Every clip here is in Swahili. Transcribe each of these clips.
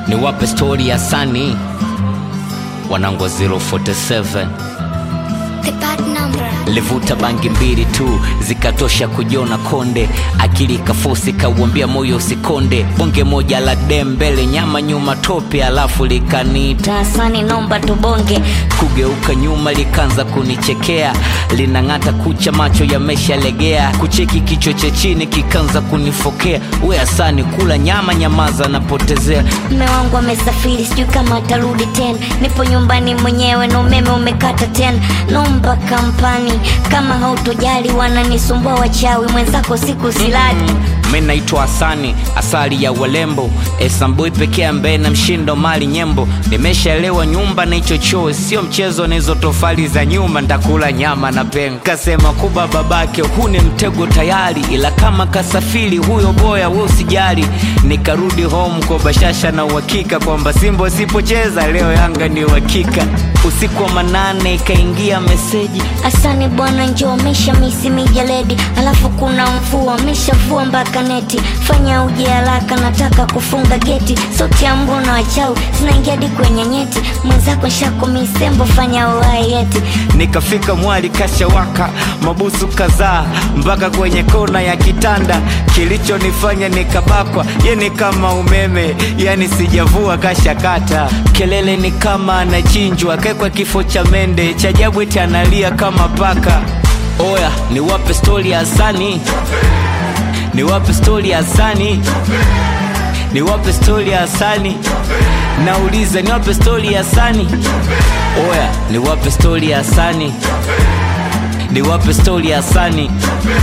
niwape stori ya Sani wanangu wa 047 The bad number. livuta bangi mbili tu zikatosha kujiona konde akili kafosi kauambia moyo usikonde bonge moja la dem mbele nyama nyuma tope alafu likaniita Tasani nomba tubonge. kugeuka nyuma likaanza kunichekea linang'ata kucha macho yameshalegea kucheki kichwa cha chini kikaanza kunifokea we asani kula nyama nyamaza napotezea Mme wangu amesafiri, sijui kama atarudi tena. Nipo nyumbani mwenyewe na umeme umekata tena. Nomba kampani, kama hautojali wananisumbua wachawi, mwenzako siku silali. mi naitwa Hasani, asali ya walembo, esambui pekee ambaye na mshindo mali nyembo. Nimeshaelewa nyumba na hicho choo sio mchezo, na hizo tofali za nyuma ntakula nyama na pengo. Kasema kuba babake, huu ni mtego tayari, ila kama kasafiri huyo boya, we usijali. Nikarudi home kwa bashasha na uhakika kwamba Simba usipocheza leo Yanga ni uhakika. Usiku wa manane ikaingia meseji Asani bwana, njoo mesha misi mijeledi, alafu kuna mvua meshavua mpaka neti. Fanya uje haraka, nataka kufunga geti. Sauti ya mbona wachawi zinaingia hadi kwenye nyeti. Mwenzako shako misembo, fanya uhai yeti. nikafika mwali kashawaka mabusu kadhaa mpaka kwenye kona ya kitanda kilichonifanya nikabakwa ye ni kama umeme yani sijavua kashakata kelele ni kama anachinjwa kekwa kifo cha mende cha jabweti analia kama paka oya niwape stori ya Hasani niwape stori ya Hasani niwape stori ya Hasani nauliza niwape stori ya Hasani oya niwape stori ya Hasani niwape stori ya Hasani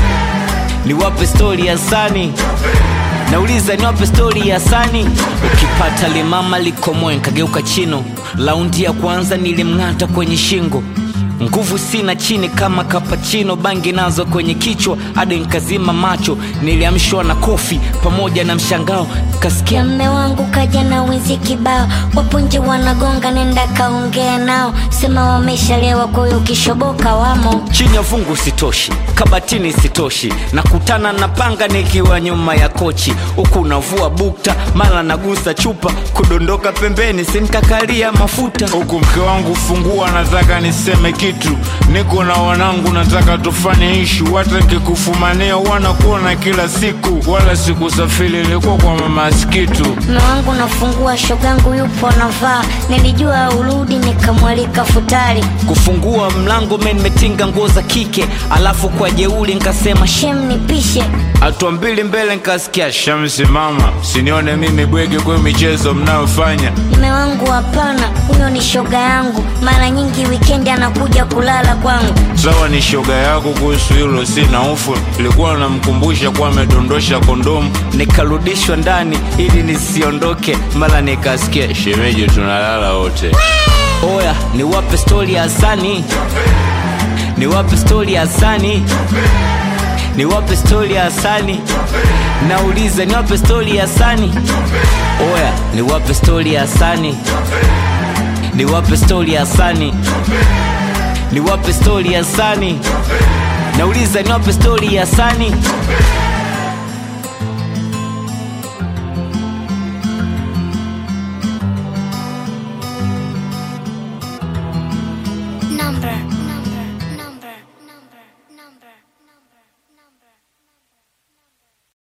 niwape stori ya Hasani nauliza niwape stori ya Hasani ukipata limama likomoe nkageuka chino laundi ya kwanza nilimng'ata kwenye shingo nguvu sina chini kama kapachino bangi nazo kwenye kichwa hadi nkazima macho niliamshwa na kofi pamoja na mshangao kasikia Ya mme wangu kaja na wizi kibao, wapo nje wanagonga, nenda kaongea nao, sema wameshalewa, kwa hiyo kishoboka wamo. chini ya fungu sitoshi kabatini sitoshi nakutana na panga nikiwa nyuma ya kochi huku navua bukta mara nagusa chupa kudondoka pembeni sinkakalia mafuta huku mke wangu fungua, nataka niseme kitu. Niko na wanangu, nataka tufanye ishu. Hata nikikufumania wanakuona kila siku, wala sikusafiri, ilikuwa kwa mama Skitu. Mme wangu nafungua, shogangu yupo navaa, nilijua urudi, nikamwalika futari. kufungua mlango me nimetinga nguo za kike alafu kwa jeuli nkasema "Sh-" Shem nipishe, Hatua mbili mbele nikasikia Shamsi, mama sinione mimi bwege kwa michezo mnayofanya. mme wangu hapana, huyo ni shoga yangu, mara nyingi wikendi anakuja kulala kwangu. Sawa, ni shoga yako, kuhusu hilo sina hofu. Ilikuwa namkumbusha kuwa amedondosha kondomu. nikarudishwa ndani ili nisiondoke mara nikasikia "Sh-" Shemeji, tunalala wote. oya niwape stori ya Hasani niwape stori ya Hasani niwape stori ya Hasani nauliza niwape stori ya Hasani oya niwape stori ya Hasani niwape stori ya Hasani niwape stori ya Hasani nauliza niwape stori ya Hasani